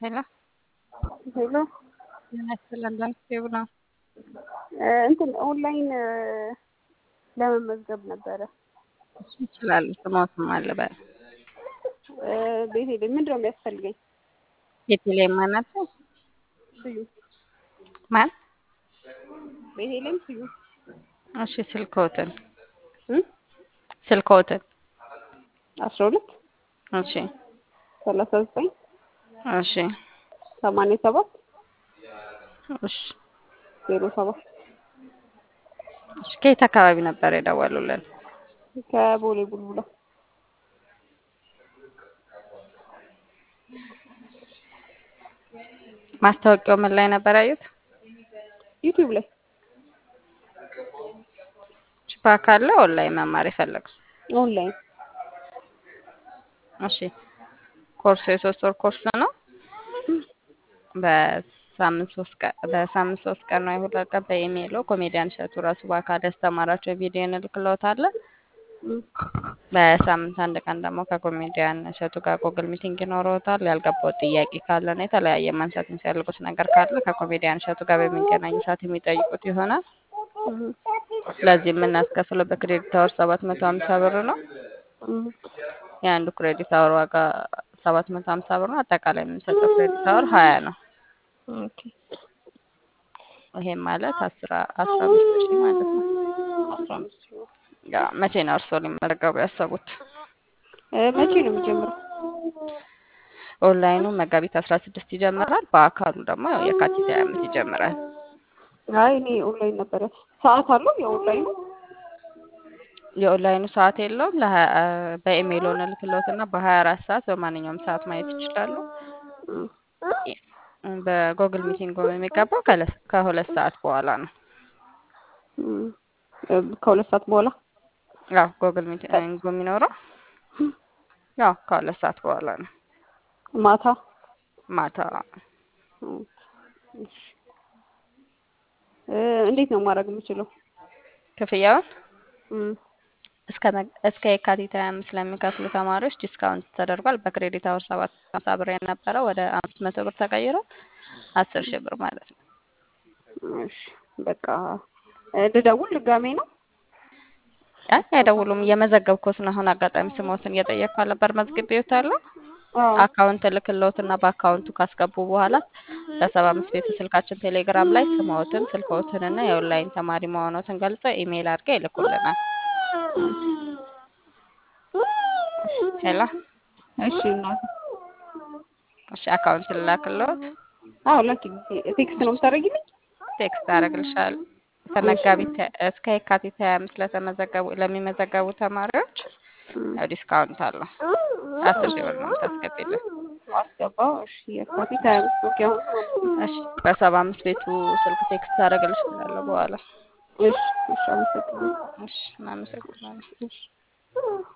ሄሎ ሄሎ ያስለን ላንስቴብ ነው። እንትን ኦንላይን ለመመዝገብ ነበረ። እሱ ይችላል። ስሞትም አለ በ ቤቴ ላይ ምንድን ነው የሚያስፈልገኝ? ቤቴ ላይ ማናት ስዩ ማን? ቤቴ ላይም ስዩ እሺ ስልክዎትን እ ስልክዎትን አስራ ሁለት እሺ ሰላሳ ዘጠኝ እሺ ሰማንያ ሰባት እሺ ዜሮ ሰባት እሺ ከየት አካባቢ ነበር የደወሉልን? ከቦሌ ቡልቡላ ማስታወቂያው ምን ላይ ነበር ያዩት? ዩቲዩብ ላይ በአካል ላይ ኦንላይን መማር የፈለጉ? ኦንላይን እሺ ኮርሱ የሶስት ወር ኮርስ ነው። በሳምንት ሶስት ቀን በሳምንት ሶስት ቀን ነው የሁለት ቀን በኢሜይሎ ኮሜዲያን እሸቱ ራሱ በአካል ያስተማራቸው ቪዲዮ እንልክልዎታለን። በሳምንት አንድ ቀን ደግሞ ከኮሜዲያን እሸቱ ጋር ጉግል ሚቲንግ ይኖረዎታል። ያልገባው ጥያቄ ካለና የተለያየ ማንሳት የሚፈልጉት ነገር ካለ ከኮሜዲያን እሸቱ ጋር በሚገናኝ ሰዓት የሚጠይቁት ይሆናል። ስለዚህ የምናስከፍለው በክሬዲት አወር ሰባት መቶ ሀምሳ ብር ነው። የአንዱ ክሬዲት አወር ዋጋ ሰባት መቶ ሀምሳ ብር ነው። አጠቃላይ የምንሰጠው ክሬዲት አወር ሀያ ነው። ኦኬ ይሄም ማለት አስራ አስራ አምስት ሺህ ማለት ነው። አስራ አምስት ሺህ ነው። ያ መቼ ነው እርስዎ ሊመዘገቡ ያሰቡት? እ መቼ ነው የሚጀምረው? ኦንላይኑ መጋቢት አስራ ስድስት ይጀምራል። በአካሉ ደግሞ ያው የካቲት ሀያ አምስት ይጀምራል። አይ እኔ ኦንላይን ነበረ። ሰዓት አለው የኦንላይኑ? የኦንላይኑ ሰዓት የለውም። ለሀያ በኢሜይል እንልክልዎትና በሀያ አራት ሰዓት በማንኛውም ሰዓት ማየት ይችላሉ። በጎግል ሚቲንግ የሚገባው ከለ- ከሁለት ሰዓት በኋላ ነው። እም፣ ከሁለት ሰዓት በኋላ ያው ጎግል ሚቲንግ የሚኖረው ያው ከሁለት ሰዓት በኋላ ነው። ማታ ማታ እም፣ እሺ። እ እንዴት ነው ማድረግ የምችለው? ክፍያውን እም፣ እስከ መግ- እስከ የካቲት ሀያ አምስት ለሚከፍሉ ተማሪዎች ዲስካውንት ተደርጓል። በክሬዲት አወር ሰባት ሀምሳ ብር የነበረው ወደ አምስት መቶ ብር ተቀይሮ አስር ሺህ ብር ማለት ነው። እሺ በቃ እ ልደውል ድጋሜ ነው? አይ አይደውሉም። እየመዘገብኩት ነው። አሁን አጋጣሚ ስሞትን እየጠየቅኩ ነበር። መዝግቤዎታለሁ። አዎ አካውንት እልክልዎትና በአካውንቱ ካስገቡ በኋላ በሰባ አምስት ቤቱ ስልካችን ቴሌግራም ላይ ስምዎትን ስልክዎትንና የኦንላይን ተማሪ መሆኖትን ገልጸው ኢሜይል አድርገው ይልኩልናል። ሄሎ እሺ እናቴ እሺ፣ አካውንት ልላክልዎት? አዎ ላኪልኝ። ቴክስት ነው የምታደርጊልኝ? ቴክስት አደርግልሻለሁ። ከመጋቢት እስከ የካቲት ሀያ አምስት ለተመዘገቡ ለሚመዘገቡ ተማሪዎች ያው ዲስካውንት አለው። አስር ሺህ ብር ነው የምታስገቢልን። አስገባው። እሺ የካቲት ሀያ አምስት ኦኬ። አሁን እሺ በሰባ አምስት ቤቱ ስልክ ቴክስት አደርግልሻለሁ በኋላ። እሺ እሺ፣ አመሰግናለሁ። እሺ እናመሰግናለን። እሺ